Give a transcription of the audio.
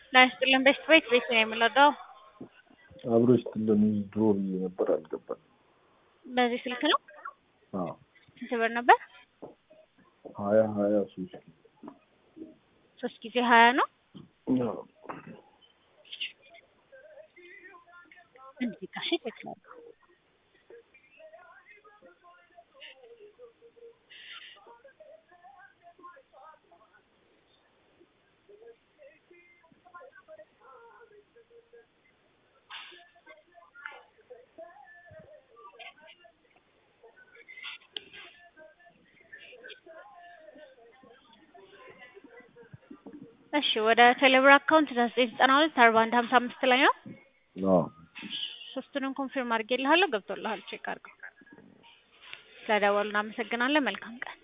ላይስጥልን ቤስት ቤት ቤት ነው የምንወደው። አብሮ ስትልን ድሮ ብዬ ነበር አልገባል። በዚህ ስልክ ነው። አዎ ስንት ብር ነበር? ሀያ ሀያ ሶስት ሶስት ጊዜ ሀያ ነው። አዎ። እንዲህ ጋሽ ይተክላል። እሺ ወደ ቴሌብር አካውንት ዘጠኝ ዘጠና ሁለት አርባ አንድ ሀምሳ አምስት ላይ ነው። አዎ ሶስቱንም ኮንፊርም አድርጌልሃለሁ። ገብቶልሃል። ቼክ አድርገው። ስለደወሉ እናመሰግናለን። መልካም ቀን